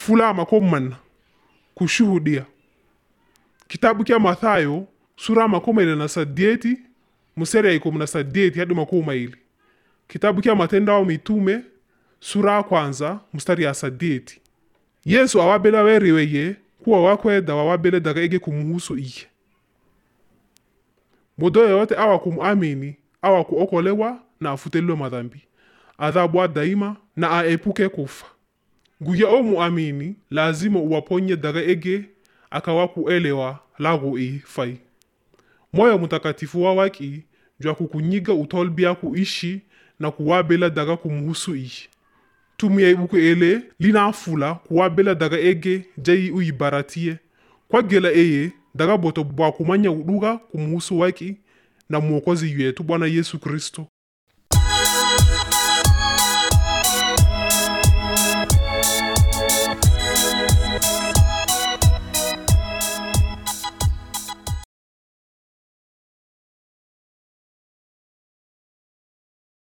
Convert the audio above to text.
fula makumi manna kushuhudia kitabu kya mathayo sura makumi ine na sadieti musere ya ikumi na sadieti hadi makumi maili kitabu kya matendo ao mitume sura ya kwanza mstari ya sadieti yesu awabela weriweye kuwa wakweda wawabele daga ege kumuhusu iye mudo yoyote awa kumuamini awa kuokolewa na afutelwe madhambi adhabu daima na aepuke kufa nguya o muamini lazima uwaponye daga ege akawa kuelewa lagu i fai moyo mutakatifu wa waki jwa kukunyiga utolbia kuishi na kuwabela daga kumuhusu iye tumia ibuku ele linafula kuwabela daga ege jai uyibaratie kwagela eye daga boto bwa kumanya uduga kumuhusu waki na mwokozi wetu bwana yesu kristo